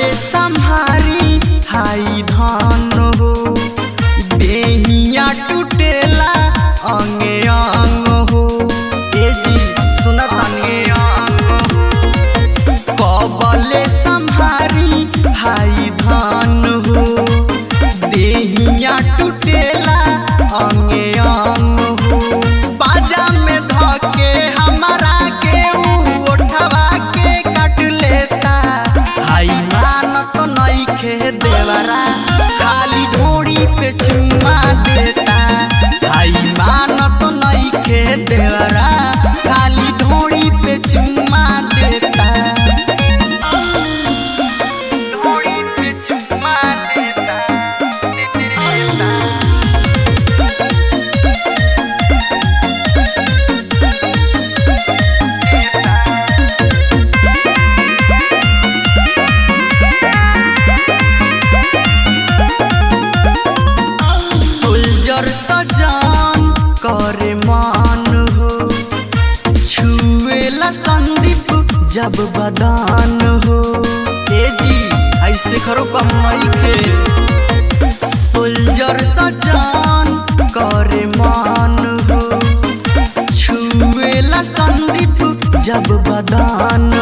संहारी हाई धान हो देहिया टूटेला अंगे अंग हो ए जी सुनतानी कबले संहारी हाई धान हो देहिया टूटेला अंगे अंग हो बाजा में धके हमारा के ऊ ओठवा के काट लेता हाई मानत नइखे देवरा खाली ढोड़ी पे चुम्मा देता हाई मानत नइखे देवरा खाली ढोड़ी पे चुम्मा देता ढोड़ी पे चुम्मा देता देता सोल्जर सजान करे मान हो छुएला संदीप जब बदान हो ए जी ऐसे करो कम खे सोल्जर सजान करे मान हो छुएला संदीप जब बदान